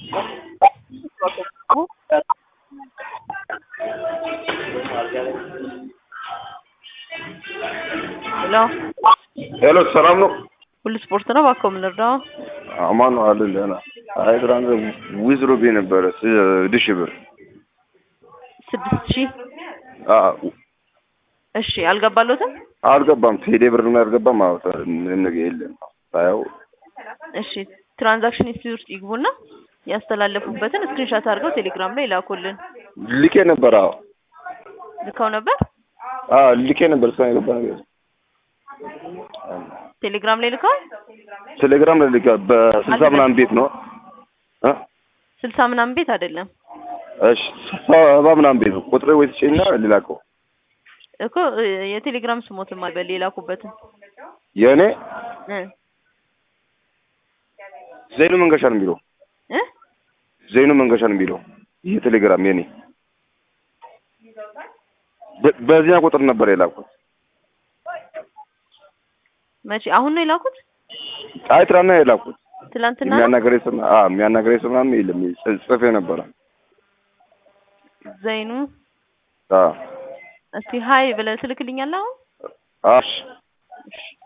ሄሎ ሄሎ ሰላም ነው? ሁሉ ስፖርት ነው። እባክዎ ምን ልርዳው? አማን ነው አይደል? ደህና። አይ ትናንት ዊዝሮ ብዬ ነበረ ስድስት ሺህ ብር። ስድስት ሺህ አዎ እሺ፣ አልገባሎትም? አልገባም። ቴሌ ብር ነው ያልገባም። አዎ ምንም ነገር የለም። ሳየው እሺ፣ ትራንዛክሽን ሂስትሪ ውስጥ ይግቡና ያስተላለፉበትን ስክሪንሻት አድርገው ቴሌግራም ላይ ላኩልን። ልኬ ነበር። አዎ ልከው ነበር? አዎ ልኬ ነበር። እስካሁን የገባ ነገር ቴሌግራም ላይ ልከዋል? ቴሌግራም ላይ ልኬ በስልሳ ምናምን ቤት ነው እ ስልሳ ምናምን ቤት አይደለም እሺ ሰባ ምናምን ቤት ነው ቁጥሬ ወይ ትጭኝና ልላከው እኮ የቴሌግራም ስሞትም አልበል የላኩበትን የእኔ እ ዘይኑ መንገሻ ነው የሚለው እ ዘይኑ መንገሻ ነው የሚለው ይህ ቴሌግራም የኔ በ- በዚያ ቁጥር ነበር የላኩት። መቼ? አሁን ነው የላኩት? አይ ትናንትና ነው የላኩት። ትላንትና ነው? የሚያናገረኝ ስም አዎ የሚያናገረኝ ስም ምናምን የለም ጽ- ጽፌ ነበረ። ዘይኑ አዎ እስቲ ሀይ ብለህ ትልክልኛለህ አሁን? አሽ እሺ